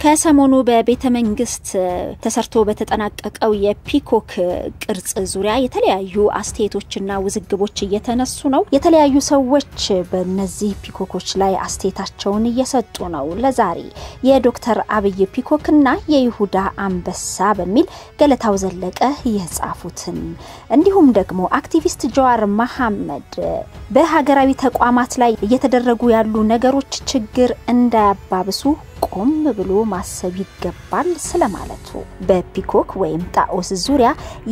ከሰሞኑ በቤተ መንግስት ተሰርቶ በተጠናቀቀው የፒኮክ ቅርጽ ዙሪያ የተለያዩ አስተያየቶችና ውዝግቦች እየተነሱ ነው። የተለያዩ ሰዎች በነዚህ ፒኮኮች ላይ አስተያየታቸውን እየሰጡ ነው። ለዛሬ የዶክተር አብይ ፒኮክና የይሁዳ አንበሳ በሚል ገለታው ዘለቀ የጻፉትን እንዲሁም ደግሞ አክቲቪስት ጀዋር መሐመድ በሀገራዊ ተቋማት ላይ እየተደረጉ ያሉ ነገሮች ችግር እንዳያባብሱ ቆም ብሎ ማሰብ ይገባል ስለማለቱ በፒኮክ ወይም ጣዖስ ዙሪያ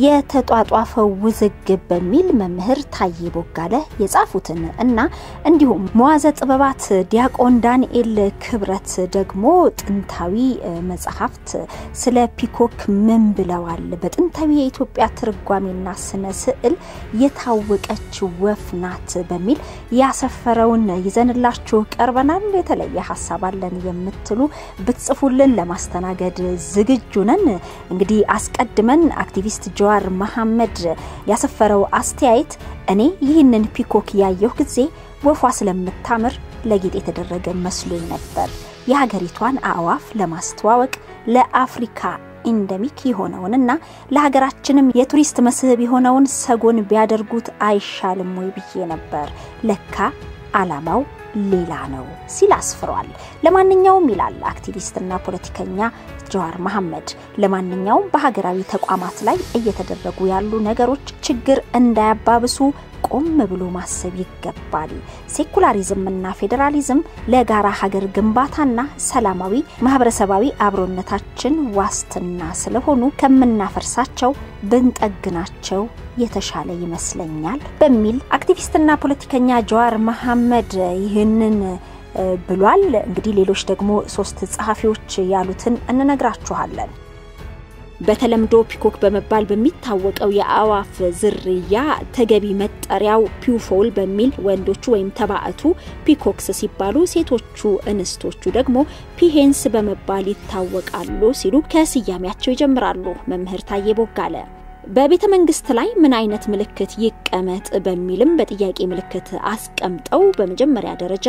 የተጧጧፈው ውዝግብ በሚል መምህር ታዬ ቦጋለ የጻፉትን እና እንዲሁም መዋዘ ጥበባት ዲያቆን ዳንኤል ክብረት ደግሞ ጥንታዊ መጽሐፍት ስለ ፒኮክ ምን ብለዋል? በጥንታዊ የኢትዮጵያ ትርጓሜና ስነ ስዕል የታወቀች ወፍ ናት በሚል ያሰፈረውን ይዘንላችሁ ቀርበናል። የተለየ ሀሳብ አለን የምትሉ ብትጽፉልን ለማስተናገድ ዝግጁ ነን። እንግዲህ አስቀድመን አክቲቪስት ጀዋር መሐመድ ያሰፈረው አስተያየት እኔ ይህንን ፒኮክ ያየሁ ጊዜ ወፏ ስለምታምር ለጌጥ የተደረገ መስሎኝ ነበር። የሀገሪቷን አእዋፍ ለማስተዋወቅ ለአፍሪካ ኢንደሚክ የሆነውንና ለሀገራችንም የቱሪስት መስህብ የሆነውን ሰጎን ቢያደርጉት አይሻልም ወይ ብዬ ነበር። ለካ አላማው ሌላ ነው ሲል አስፍሯል። ለማንኛውም ይላል አክቲቪስትና ፖለቲከኛ ጀዋር መሐመድ፣ ለማንኛውም በሀገራዊ ተቋማት ላይ እየተደረጉ ያሉ ነገሮች ችግር እንዳያባብሱ ቆም ብሎ ማሰብ ይገባል። ሴኩላሪዝምና ፌዴራሊዝም ለጋራ ሀገር ግንባታና ሰላማዊ ማህበረሰባዊ አብሮነታችን ዋስትና ስለሆኑ ከምናፈርሳቸው ብንጠግናቸው የተሻለ ይመስለኛል በሚል አክቲቪስትና ፖለቲከኛ ጀዋር መሐመድ ይህንን ብሏል። እንግዲህ ሌሎች ደግሞ ሶስት ጸሐፊዎች ያሉትን እንነግራችኋለን። በተለምዶ ፒኮክ በመባል በሚታወቀው የአእዋፍ ዝርያ ተገቢ መጠሪያው ፒውፎል በሚል ወንዶቹ ወይም ተባዕቱ ፒኮክስ ሲባሉ፣ ሴቶቹ እንስቶቹ ደግሞ ፒሄንስ በመባል ይታወቃሉ ሲሉ ከስያሜያቸው ይጀምራሉ መምህር ታዬ ቦጋለ። በቤተ መንግስት ላይ ምን አይነት ምልክት ይቀመጥ በሚልም በጥያቄ ምልክት አስቀምጠው በመጀመሪያ ደረጃ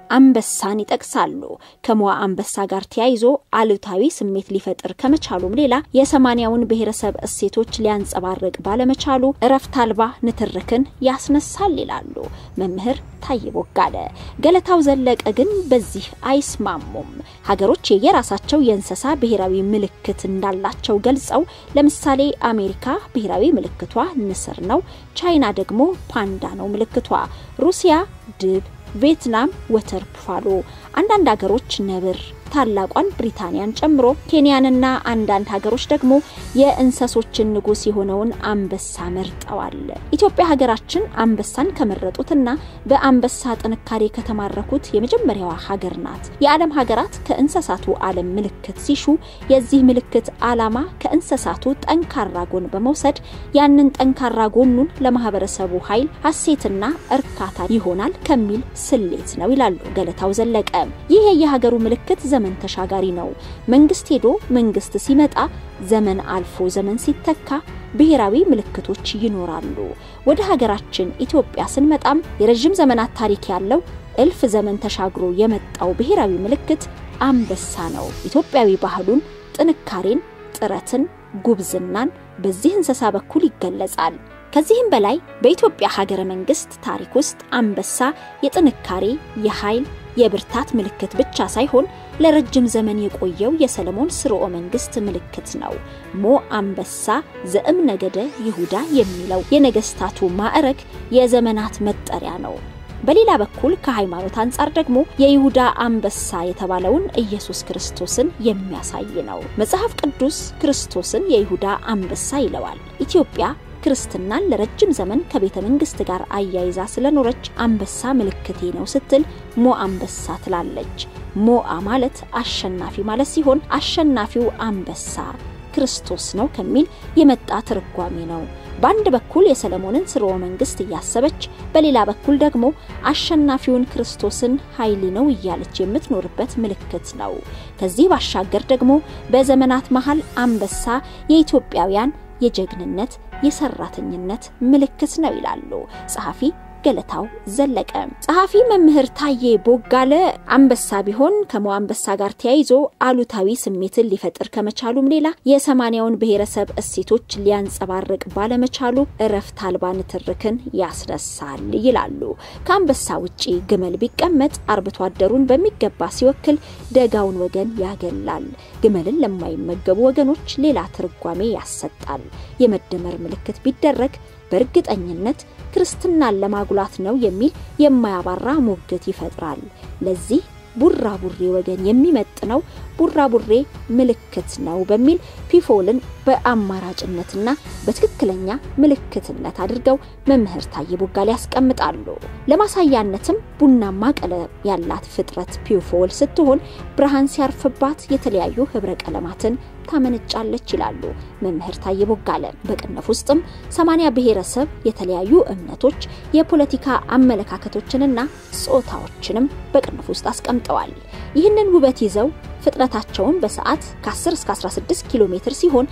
አንበሳን ይጠቅሳሉ። ከሞዓ አንበሳ ጋር ተያይዞ አሉታዊ ስሜት ሊፈጥር ከመቻሉም ሌላ የሰማንያውን ብሔረሰብ እሴቶች ሊያንጸባርቅ ባለመቻሉ እረፍት አልባ ንትርክን ያስነሳል ይላሉ መምህር ታዬ ቦጋለ። ገለታው ዘለቀ ግን በዚህ አይስማሙም። ሀገሮች የየራሳቸው የእንስሳ ብሔራዊ ምልክት እንዳላቸው ገልጸው ለምሳሌ አሜሪካ ብሔራዊ ምልክቷ ንስር ነው። ቻይና ደግሞ ፓንዳ ነው ምልክቷ። ሩሲያ ድብ፣ ቪየትናም ወተር ቡፋሎ፣ አንዳንድ ሀገሮች ነብር ታላቋን ብሪታንያን ጨምሮ ኬንያንና አንዳንድ ሀገሮች ደግሞ የእንሰሶችን ንጉስ የሆነውን አንበሳ መርጠዋል። ኢትዮጵያ ሀገራችን አንበሳን ከመረጡትና በአንበሳ ጥንካሬ ከተማረኩት የመጀመሪያዋ ሀገር ናት። የዓለም ሀገራት ከእንስሳቱ ዓለም ምልክት ሲሹ የዚህ ምልክት ዓላማ ከእንስሳቱ ጠንካራ ጎን በመውሰድ ያንን ጠንካራ ጎኑን ለማህበረሰቡ ኃይል ሀሴትና እርካታ ይሆናል ከሚል ስሌት ነው ይላሉ ገለታው ዘለቀ። ይህ የሀገሩ ምልክት ዘመን ተሻጋሪ ነው። መንግስት ሄዶ መንግስት ሲመጣ ዘመን አልፎ ዘመን ሲተካ ብሔራዊ ምልክቶች ይኖራሉ። ወደ ሀገራችን ኢትዮጵያ ስንመጣም የረዥም ዘመናት ታሪክ ያለው እልፍ ዘመን ተሻግሮ የመጣው ብሔራዊ ምልክት አንበሳ ነው። ኢትዮጵያዊ ባህሉን፣ ጥንካሬን፣ ጥረትን፣ ጉብዝናን በዚህ እንስሳ በኩል ይገለጻል። ከዚህም በላይ በኢትዮጵያ ሀገረ መንግስት ታሪክ ውስጥ አንበሳ የጥንካሬ፣ የኃይል የብርታት ምልክት ብቻ ሳይሆን ለረጅም ዘመን የቆየው የሰለሞን ስርወ መንግስት ምልክት ነው። ሞ አንበሳ ዘእም ነገደ ይሁዳ የሚለው የነገስታቱ ማዕረግ የዘመናት መጠሪያ ነው። በሌላ በኩል ከሃይማኖት አንጻር ደግሞ የይሁዳ አንበሳ የተባለውን ኢየሱስ ክርስቶስን የሚያሳይ ነው። መጽሐፍ ቅዱስ ክርስቶስን የይሁዳ አንበሳ ይለዋል። ኢትዮጵያ ክርስትናን ለረጅም ዘመን ከቤተ መንግስት ጋር አያይዛ ስለኖረች አንበሳ ምልክቴ ነው ስትል ሞ አንበሳ ትላለች። ሞአ ማለት አሸናፊ ማለት ሲሆን አሸናፊው አንበሳ ክርስቶስ ነው ከሚል የመጣ ትርጓሜ ነው። በአንድ በኩል የሰለሞንን ስርወ መንግስት እያሰበች በሌላ በኩል ደግሞ አሸናፊውን ክርስቶስን ኃይሌ ነው እያለች የምትኖርበት ምልክት ነው። ከዚህ ባሻገር ደግሞ በዘመናት መሃል አንበሳ የኢትዮጵያውያን የጀግንነት የሰራተኝነት ምልክት ነው ይላሉ ጸሐፊ ገለታው ዘለቀ። ጸሐፊ መምህር ታዬ ቦጋለ አንበሳ ቢሆን ከሞ አንበሳ ጋር ተያይዞ አሉታዊ ስሜትን ሊፈጥር ከመቻሉም ሌላ የሰማንያውን ብሔረሰብ እሴቶች ሊያንጸባርቅ ባለመቻሉ እረፍት አልባ ንትርክን ያስነሳል ይላሉ። ከአንበሳ ውጪ ግመል ቢቀመጥ አርብቶ አደሩን በሚገባ ሲወክል ደጋውን ወገን ያገላል። ግመልን ለማይመገቡ ወገኖች ሌላ ትርጓሜ ያሰጣል። የመደመር ምልክት ቢደረግ በእርግጠኝነት ክርስትናን ለማጉላት ነው የሚል የማያባራ ሙግት ይፈጥራል። ለዚህ ቡራቡሬ ወገን የሚመጥነው ቡራቡሬ ምልክት ነው በሚል ፒፎልን በአማራጭነትና በትክክለኛ ምልክትነት አድርገው መምህር ታዬ ቦጋለ ያስቀምጣሉ። ለማሳያነትም ቡናማ ቀለም ያላት ፍጥረት ፒፎል ስትሆን ብርሃን ሲያርፍባት የተለያዩ ህብረ ቀለማትን ታመነጫለች ይላሉ መምህር ታዬ ቦጋለ። በቅንፍ ውስጥም ሰማንያ ብሔረሰብ የተለያዩ እምነቶች፣ የፖለቲካ አመለካከቶችንና ጾታዎችንም በቅንፍ ውስጥ አስቀምጠዋል። ይህንን ውበት ይዘው ፍጥነታቸውን በሰዓት ከ10 እስከ 16 ኪሎ ሜትር ሲሆን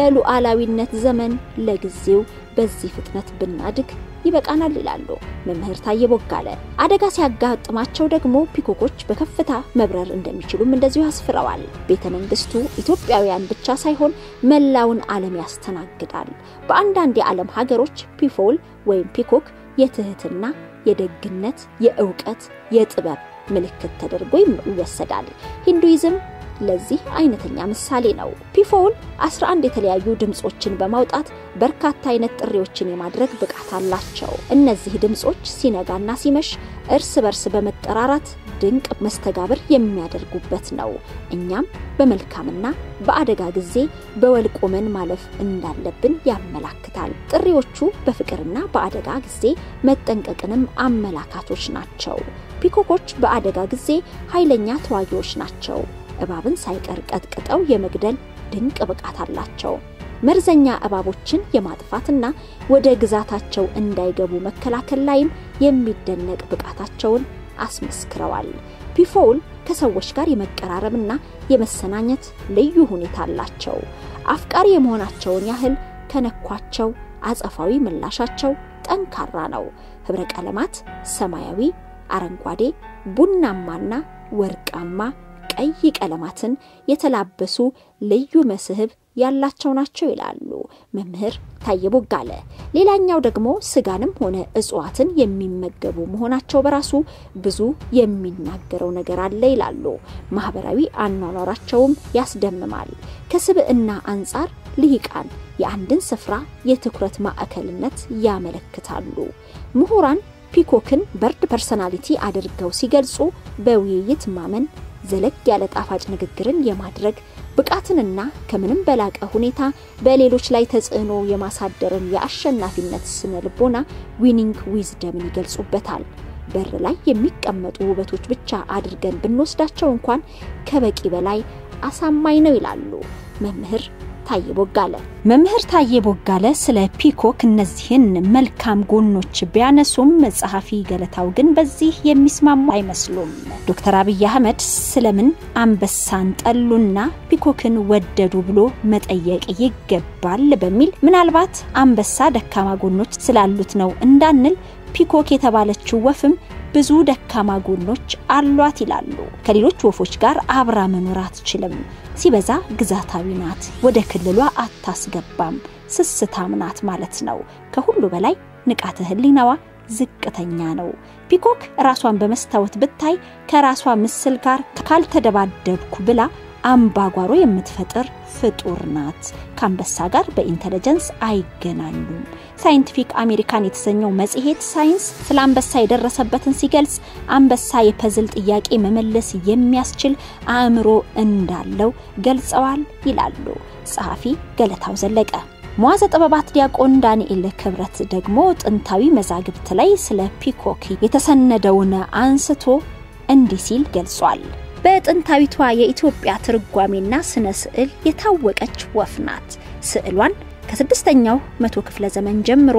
በሉዓላዊነት ዘመን ለጊዜው በዚህ ፍጥነት ብናድግ ይበቃናል ይላሉ መምህር ታዬ ቦጋለ። አደጋ ሲያጋጥማቸው ደግሞ ፒኮኮች በከፍታ መብረር እንደሚችሉም እንደዚሁ አስፍረዋል። ቤተ መንግስቱ ኢትዮጵያውያን ብቻ ሳይሆን መላውን ዓለም ያስተናግዳል። በአንዳንድ የዓለም ሀገሮች ፒፎል ወይም ፒኮክ የትህትና፣ የደግነት፣ የእውቀት፣ የጥበብ ምልክት ተደርጎ ይወሰዳል። ሂንዱይዝም ለዚህ አይነተኛ ምሳሌ ነው። ፒፎል 11 የተለያዩ ድምጾችን በማውጣት በርካታ አይነት ጥሪዎችን የማድረግ ብቃት አላቸው። እነዚህ ድምጾች ሲነጋና ሲመሽ እርስ በርስ በመጠራራት ድንቅ መስተጋብር የሚያደርጉበት ነው። እኛም በመልካምና በአደጋ ጊዜ በወል ቆመን ማለፍ እንዳለብን ያመላክታል። ጥሪዎቹ በፍቅርና በአደጋ ጊዜ መጠንቀቅንም አመላካቶች ናቸው። ፒኮኮች በአደጋ ጊዜ ኃይለኛ ተዋጊዎች ናቸው። እባብን ሳይቀር ቀጥቅጠው የመግደል ድንቅ ብቃት አላቸው። መርዘኛ እባቦችን የማጥፋትና ወደ ግዛታቸው እንዳይገቡ መከላከል ላይም የሚደነቅ ብቃታቸውን አስመስክረዋል። ፒፎል ከሰዎች ጋር የመቀራረብና የመሰናኘት ልዩ ሁኔታ አላቸው። አፍቃሪ የመሆናቸውን ያህል ከነኳቸው አጸፋዊ ምላሻቸው ጠንካራ ነው። ህብረ ቀለማት ሰማያዊ፣ አረንጓዴ፣ ቡናማና ወርቃማ ቀይ ቀለማትን የተላበሱ ልዩ መስህብ ያላቸው ናቸው ይላሉ መምህር ታዬ ቦጋለ። ሌላኛው ደግሞ ስጋንም ሆነ እጽዋትን የሚመገቡ መሆናቸው በራሱ ብዙ የሚናገረው ነገር አለ ይላሉ። ማህበራዊ አኗኗራቸውም ያስደምማል። ከስብዕና አንጻር ልሂቃን የአንድን ስፍራ የትኩረት ማዕከልነት ያመለክታሉ። ምሁራን ፒኮክን በርድ ፐርሰናሊቲ አድርገው ሲገልጹ በውይይት ማመን ዘለግ ያለ ጣፋጭ ንግግርን የማድረግ ብቃትንና ከምንም በላቀ ሁኔታ በሌሎች ላይ ተጽዕኖ የማሳደርን የአሸናፊነት ስነ ልቦና ዊኒንግ ዊዝደምን ይገልጹበታል። በር ላይ የሚቀመጡ ውበቶች ብቻ አድርገን ብንወስዳቸው እንኳን ከበቂ በላይ አሳማኝ ነው ይላሉ መምህር ታዬ ቦጋለ። መምህር ታዬ ቦጋለ ስለ ፒኮክ እነዚህን መልካም ጎኖች ቢያነሱም ጸሐፊ ገለታው ግን በዚህ የሚስማሙ አይመስሉም። ዶክተር አብይ አህመድ ስለምን አንበሳን ጠሉና ፒኮክን ወደዱ ብሎ መጠየቅ ይገባል በሚል ምናልባት አንበሳ ደካማ ጎኖች ስላሉት ነው እንዳንል ፒኮክ የተባለችው ወፍም ብዙ ደካማ ጎኖች አሏት ይላሉ። ከሌሎች ወፎች ጋር አብራ መኖር አትችልም። ሲበዛ ግዛታዊ ናት፣ ወደ ክልሏ አታስገባም፣ ስስታም ናት ማለት ነው። ከሁሉ በላይ ንቃተ ህሊናዋ ዝቅተኛ ነው። ፒኮክ ራሷን በመስታወት ብታይ ከራሷ ምስል ጋር ካልተደባደብኩ ብላ አምባጓሮ የምትፈጥር ፍጡር ናት። ከአንበሳ ጋር በኢንተለጀንስ አይገናኙም። ሳይንቲፊክ አሜሪካን የተሰኘው መጽሔት ሳይንስ ስለ አንበሳ የደረሰበትን ሲገልጽ አንበሳ የፐዝል ጥያቄ መመለስ የሚያስችል አእምሮ እንዳለው ገልጸዋል ይላሉ ጸሐፊ ገለታው ዘለቀ። መዋዘ ጥበባት ዲያቆን ዳንኤል ክብረት ደግሞ ጥንታዊ መዛግብት ላይ ስለ ፒኮክ የተሰነደውን አንስቶ እንዲህ ሲል ገልጿል። በጥንታዊቷ የኢትዮጵያ ትርጓሜና ስነ ስዕል የታወቀች ወፍ ናት። ስዕሏን ከስድስተኛው መቶ ክፍለ ዘመን ጀምሮ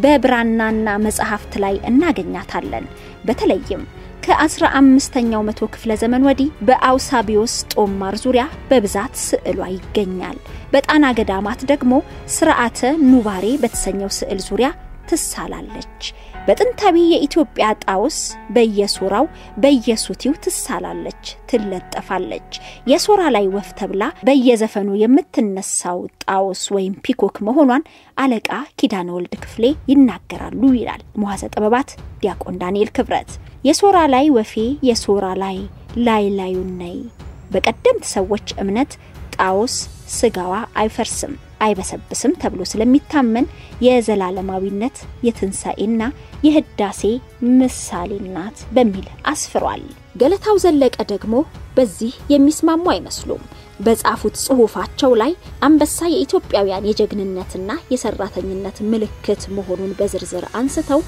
በብራናና መጽሐፍት ላይ እናገኛታለን። በተለይም ከአስራ አምስተኛው መቶ ክፍለ ዘመን ወዲህ በአውሳቢዮስ ጦማር ዙሪያ በብዛት ስዕሏ ይገኛል። በጣና ገዳማት ደግሞ ስርዓተ ኑባሬ በተሰኘው ስዕል ዙሪያ ትሳላለች። በጥንታዊ የኢትዮጵያ ጣውስ በየሶራው በየሱቲው ትሳላለች፣ ትለጠፋለች። የሶራ ላይ ወፍ ተብላ በየዘፈኑ የምትነሳው ጣውስ ወይም ፒኮክ መሆኗን አለቃ ኪዳነ ወልድ ክፍሌ ይናገራሉ ይላል መዋዘ ጥበባት ዲያቆን ዳንኤል ክብረት። የሶራ ላይ ወፌ የሶራ ላይ ላይ ላዩን ነይ። በቀደምት ሰዎች እምነት ጣውስ ስጋዋ አይፈርስም አይበሰብስም ተብሎ ስለሚታመን የዘላለማዊነት የትንሣኤና የህዳሴ ምሳሌ ናት በሚል አስፍሯል። ገለታው ዘለቀ ደግሞ በዚህ የሚስማሙ አይመስሉም። በጻፉት ጽሑፋቸው ላይ አንበሳ የኢትዮጵያውያን የጀግንነትና የሰራተኝነት ምልክት መሆኑን በዝርዝር አንስተው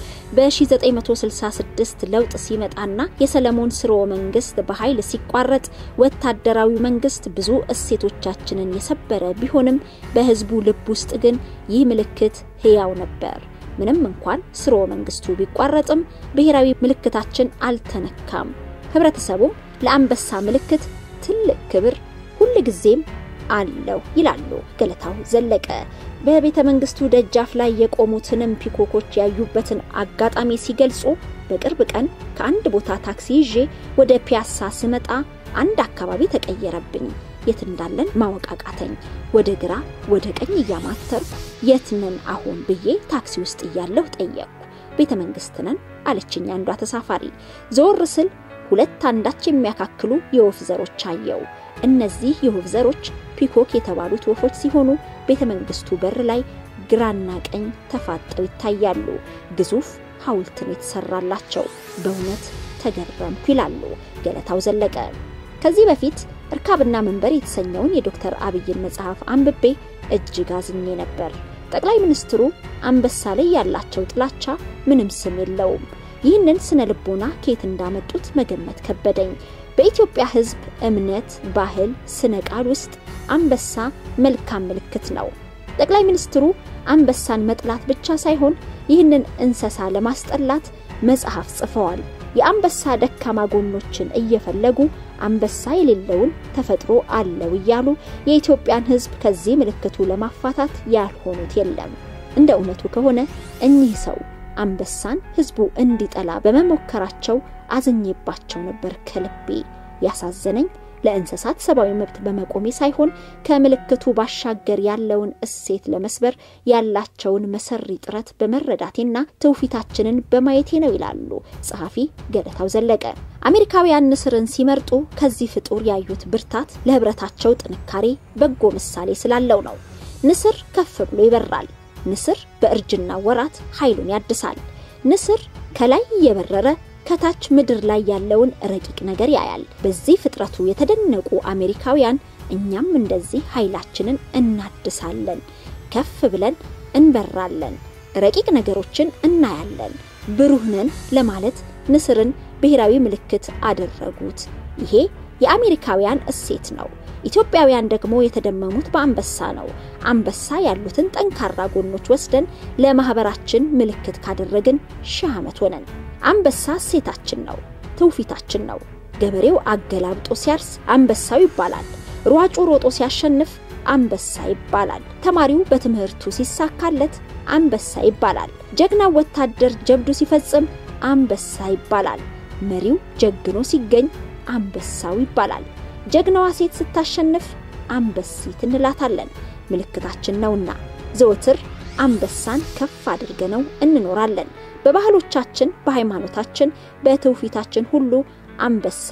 በ1966 ለውጥ ሲመጣና የሰለሞን ስርወ መንግስት በኃይል ሲቋረጥ ወታደራዊ መንግስት ብዙ እሴቶቻችንን የሰበረ ቢሆንም በህዝቡ ልብ ውስጥ ግን ይህ ምልክት ህያው ነበር። ምንም እንኳን ስርወ መንግስቱ ቢቋረጥም ብሔራዊ ምልክታችን አልተነካም። ህብረተሰቡም ለአንበሳ ምልክት ትልቅ ክብር ሁል ጊዜም አለው ይላሉ ገለታው ዘለቀ። በቤተ መንግስቱ ደጃፍ ላይ የቆሙትንም ፒኮኮች ያዩበትን አጋጣሚ ሲገልጹ በቅርብ ቀን ከአንድ ቦታ ታክሲ ይዤ ወደ ፒያሳ ስመጣ አንድ አካባቢ ተቀየረብኝ። የት እንዳለን ማወቅ አቃተኝ። ወደ ግራ ወደ ቀኝ እያማተርኩ የት ነን አሁን ብዬ ታክሲ ውስጥ እያለሁ ጠየቅኩ። ቤተ መንግስት ነን አለችኝ አንዷ ተሳፋሪ። ዘወር ስል ሁለት አንዳች የሚያካክሉ የወፍ ዘሮች አየው። እነዚህ የወፍ ዘሮች ፒኮክ የተባሉት ወፎች ሲሆኑ ቤተ መንግስቱ በር ላይ ግራና ቀኝ ተፋጠው ይታያሉ። ግዙፍ ሐውልት ነው የተሰራላቸው። በእውነት ተገረምኩ ይላሉ ገለታው ዘለቀ። ከዚህ በፊት እርካብና መንበር የተሰኘውን የዶክተር አብይን መጽሐፍ አንብቤ እጅግ አዝኜ ነበር። ጠቅላይ ሚኒስትሩ አንበሳ ላይ ያላቸው ጥላቻ ምንም ስም የለውም። ይህንን ስነ ልቦና ከየት እንዳመጡት መገመት ከበደኝ። በኢትዮጵያ ሕዝብ እምነት፣ ባህል፣ ስነ ቃል ውስጥ አንበሳ መልካም ምልክት ነው። ጠቅላይ ሚኒስትሩ አንበሳን መጥላት ብቻ ሳይሆን ይህንን እንስሳ ለማስጠላት መጽሐፍ ጽፈዋል። የአንበሳ ደካማ ጎኖችን እየፈለጉ አንበሳ የሌለውን ተፈጥሮ አለው እያሉ የኢትዮጵያን ሕዝብ ከዚህ ምልክቱ ለማፋታት ያልሆኑት የለም። እንደ እውነቱ ከሆነ እኚህ ሰው አንበሳን ህዝቡ እንዲጠላ በመሞከራቸው አዝኜባቸው ነበር ከልቤ። ያሳዘነኝ ለእንስሳት ሰብአዊ መብት በመቆሜ ሳይሆን ከምልክቱ ባሻገር ያለውን እሴት ለመስበር ያላቸውን መሰሪ ጥረት በመረዳቴና ትውፊታችንን በማየቴ ነው ይላሉ ጸሐፊ ገለታው ዘለቀ። አሜሪካውያን ንስርን ሲመርጡ ከዚህ ፍጡር ያዩት ብርታት ለህብረታቸው ጥንካሬ በጎ ምሳሌ ስላለው ነው። ንስር ከፍ ብሎ ይበራል። ንስር በእርጅና ወራት ኃይሉን ያድሳል። ንስር ከላይ እየበረረ ከታች ምድር ላይ ያለውን ረቂቅ ነገር ያያል። በዚህ ፍጥረቱ የተደነቁ አሜሪካውያን እኛም እንደዚህ ኃይላችንን እናድሳለን፣ ከፍ ብለን እንበራለን፣ ረቂቅ ነገሮችን እናያለን፣ ብሩህ ነን ለማለት ንስርን ብሔራዊ ምልክት አደረጉት። ይሄ የአሜሪካውያን እሴት ነው። ኢትዮጵያውያን ደግሞ የተደመሙት በአንበሳ ነው። አንበሳ ያሉትን ጠንካራ ጎኖች ወስደን ለማህበራችን ምልክት ካደረግን ሺህ ዓመት ሆነን። አንበሳ እሴታችን ነው፣ ትውፊታችን ነው። ገበሬው አገላብጦ ሲያርስ አንበሳው ይባላል። ሯጩ ሮጦ ሲያሸንፍ አንበሳ ይባላል። ተማሪው በትምህርቱ ሲሳካለት አንበሳ ይባላል። ጀግናው ወታደር ጀብዱ ሲፈጽም አንበሳ ይባላል። መሪው ጀግኖ ሲገኝ አንበሳው ይባላል። ጀግናዋ ሴት ስታሸንፍ አንበሲት እንላታለን። ምልክታችን ነውና ዘወትር አንበሳን ከፍ አድርገነው እንኖራለን። በባህሎቻችን፣ በሃይማኖታችን፣ በትውፊታችን ሁሉ አንበሳ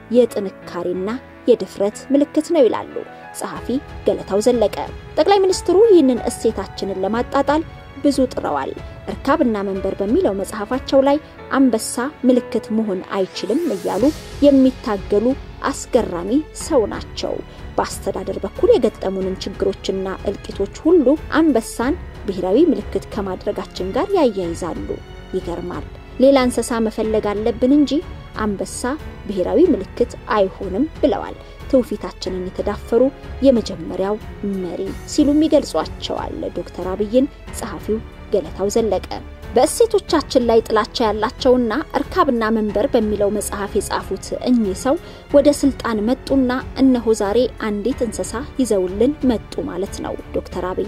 የጥንካሬና የድፍረት ምልክት ነው ይላሉ ጸሐፊ ገለታው ዘለቀ። ጠቅላይ ሚኒስትሩ ይህንን እሴታችንን ለማጣጣል ብዙ ጥረዋል። እርካብና መንበር በሚለው መጽሐፋቸው ላይ አንበሳ ምልክት መሆን አይችልም እያሉ የሚታገሉ አስገራሚ ሰው ናቸው። በአስተዳደር በኩል የገጠሙንን ችግሮችና እልቂቶች ሁሉ አንበሳን ብሔራዊ ምልክት ከማድረጋችን ጋር ያያይዛሉ። ይገርማል። ሌላ እንስሳ መፈለግ አለብን እንጂ አንበሳ ብሔራዊ ምልክት አይሆንም ብለዋል። ትውፊታችንን የተዳፈሩ የመጀመሪያው መሪ ሲሉም ይገልጿቸዋል ዶክተር አብይን ጸሐፊው ገለታው ዘለቀ። በእሴቶቻችን ላይ ጥላቻ ያላቸውና እርካብና መንበር በሚለው መጽሐፍ የጻፉት እኚህ ሰው ወደ ስልጣን መጡና እነሆ ዛሬ አንዲት እንስሳ ይዘውልን መጡ ማለት ነው። ዶክተር አብይ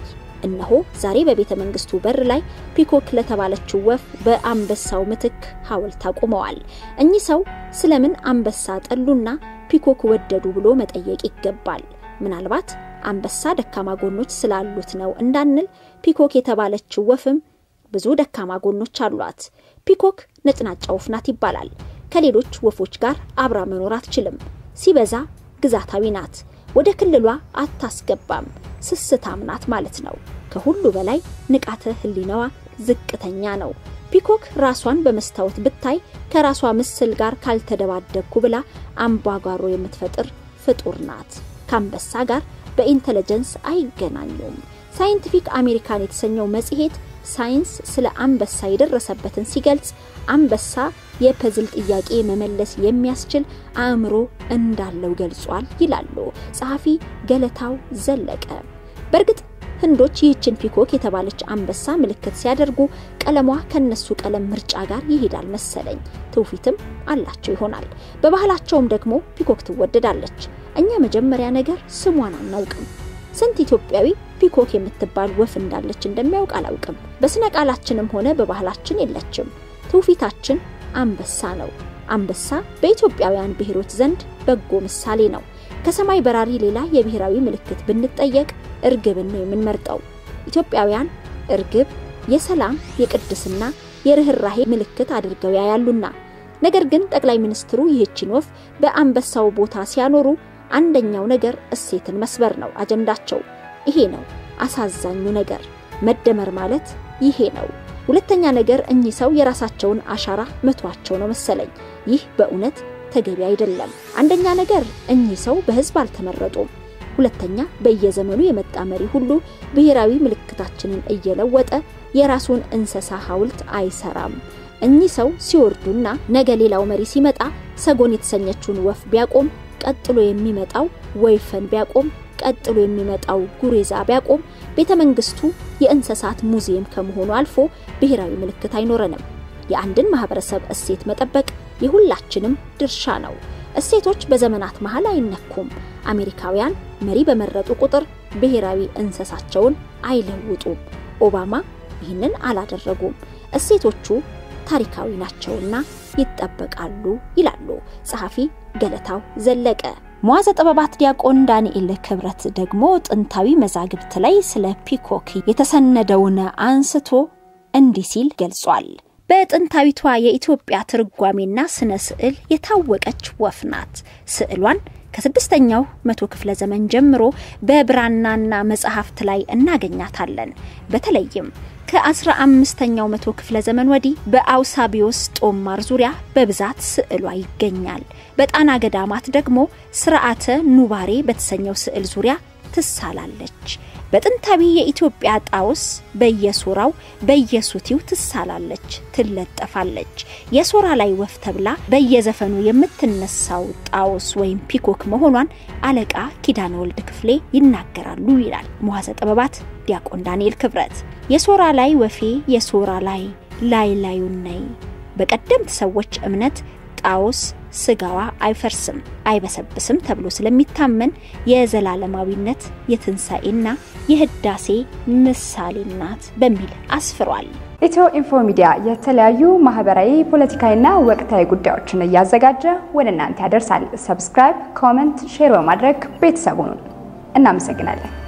እነሆ ዛሬ በቤተ መንግስቱ በር ላይ ፒኮክ ለተባለችው ወፍ በአንበሳው ምትክ ሐውልት አቁመዋል። እኚህ ሰው ስለምን አንበሳ ጠሉና ፒኮክ ወደዱ ብሎ መጠየቅ ይገባል። ምናልባት አንበሳ ደካማ ጎኖች ስላሉት ነው እንዳንል ፒኮክ የተባለችው ወፍም ብዙ ደካማ ጎኖች አሏት። ፒኮክ ነጭናጫ ወፍ ናት ይባላል። ከሌሎች ወፎች ጋር አብራ መኖር አትችልም። ሲበዛ ግዛታዊ ናት። ወደ ክልሏ አታስገባም። ስስታም ናት ማለት ነው። ከሁሉ በላይ ንቃተ ህሊናዋ ዝቅተኛ ነው። ፒኮክ ራሷን በመስታወት ብታይ ከራሷ ምስል ጋር ካልተደባደብኩ ብላ አምባጓሮ የምትፈጥር ፍጡር ናት። ከአንበሳ ጋር በኢንተለጀንስ አይገናኙም። ሳይንቲፊክ አሜሪካን የተሰኘው መጽሔት ሳይንስ ስለ አንበሳ የደረሰበትን ሲገልጽ አንበሳ የፐዝል ጥያቄ መመለስ የሚያስችል አእምሮ እንዳለው ገልጿል ይላሉ ጸሐፊ ገለታው ዘለቀ። በእርግጥ ህንዶች ይህችን ፒኮክ የተባለች አንበሳ ምልክት ሲያደርጉ ቀለሟ ከነሱ ቀለም ምርጫ ጋር ይሄዳል መሰለኝ። ትውፊትም አላቸው ይሆናል። በባህላቸውም ደግሞ ፒኮክ ትወደዳለች። እኛ መጀመሪያ ነገር ስሟን አናውቅም። ስንት ኢትዮጵያዊ ፒኮክ የምትባል ወፍ እንዳለች እንደሚያውቅ አላውቅም። በስነ ቃላችንም ሆነ በባህላችን የለችም። ትውፊታችን አንበሳ ነው። አንበሳ በኢትዮጵያውያን ብሔሮች ዘንድ በጎ ምሳሌ ነው። ከሰማይ በራሪ ሌላ የብሔራዊ ምልክት ብንጠየቅ እርግብን ነው የምንመርጠው። ኢትዮጵያውያን እርግብ የሰላም የቅድስና፣ የርኅራሄ ምልክት አድርገው ያያሉና። ነገር ግን ጠቅላይ ሚኒስትሩ ይህችን ወፍ በአንበሳው ቦታ ሲያኖሩ አንደኛው ነገር እሴትን መስበር ነው አጀንዳቸው። ይሄ ነው አሳዛኙ ነገር። መደመር ማለት ይሄ ነው። ሁለተኛ ነገር እኚህ ሰው የራሳቸውን አሻራ መቷቸው ነው መሰለኝ። ይህ በእውነት ተገቢ አይደለም። አንደኛ ነገር እኚህ ሰው በሕዝብ አልተመረጡም። ሁለተኛ በየዘመኑ የመጣ መሪ ሁሉ ብሔራዊ ምልክታችንን እየለወጠ የራሱን እንስሳ ሐውልት አይሰራም። እኚህ ሰው ሲወርዱና ነገ ሌላው መሪ ሲመጣ ሰጎን የተሰኘችውን ወፍ ቢያቆም ቀጥሎ የሚመጣው ወይፈን ቢያቆም ቀጥሎ የሚመጣው ጉሬዛ ቢያቆም ቤተ መንግስቱ የእንስሳት ሙዚየም ከመሆኑ አልፎ ብሔራዊ ምልክት አይኖረንም። የአንድን ማህበረሰብ እሴት መጠበቅ የሁላችንም ድርሻ ነው። እሴቶች በዘመናት መሃል አይነኩም። አሜሪካውያን መሪ በመረጡ ቁጥር ብሔራዊ እንስሳቸውን አይለውጡም። ኦባማ ይህንን አላደረጉም። እሴቶቹ ታሪካዊ ናቸውና ይጠበቃሉ ይላሉ ጸሐፊ ገለታው ዘለቀ። መዋዘ ጥበባት ዲያቆን ዳንኤል ክብረት ደግሞ ጥንታዊ መዛግብት ላይ ስለ ፒኮክ የተሰነደውን አንስቶ እንዲህ ሲል ገልጿል። በጥንታዊቷ የኢትዮጵያ ትርጓሜና ስነ ስዕል የታወቀች ወፍ ናት። ስዕሏን ከስድስተኛው መቶ ክፍለ ዘመን ጀምሮ በብራናና መጽሐፍት ላይ እናገኛታለን። በተለይም ከአስራ አምስተኛው መቶ ክፍለ ዘመን ወዲህ በአውሳቢዮስ ጦማር ዙሪያ በብዛት ስዕሏ ይገኛል። በጣና ገዳማት ደግሞ ስርዓተ ኑባሬ በተሰኘው ስዕል ዙሪያ ትሳላለች። በጥንታዊ የኢትዮጵያ ጣውስ በየሶራው በየሱቲው ትሳላለች፣ ትለጠፋለች። የሶራ ላይ ወፍ ተብላ በየዘፈኑ የምትነሳው ጣውስ ወይም ፒኮክ መሆኗን አለቃ ኪዳነ ወልድ ክፍሌ ይናገራሉ ይላል መዋዘ ጥበባት ዲያቆን ዳንኤል ክብረት። የሶራ ላይ ወፌ የሶራ ላይ ላይ ላዩን ነይ። በቀደምት ሰዎች እምነት ጣውስ ስጋዋ አይፈርስም አይበሰብስም ተብሎ ስለሚታመን የዘላለማዊነት የትንሣኤና የህዳሴ ምሳሌ ናት በሚል አስፍሯል። ኢትዮ ኢንፎ ሚዲያ የተለያዩ ማህበራዊ፣ ፖለቲካዊና ወቅታዊ ጉዳዮችን እያዘጋጀ ወደ እናንተ ያደርሳል። ሰብስክራይብ፣ ኮመንት፣ ሼር በማድረግ ቤተሰቡን እናመሰግናለን።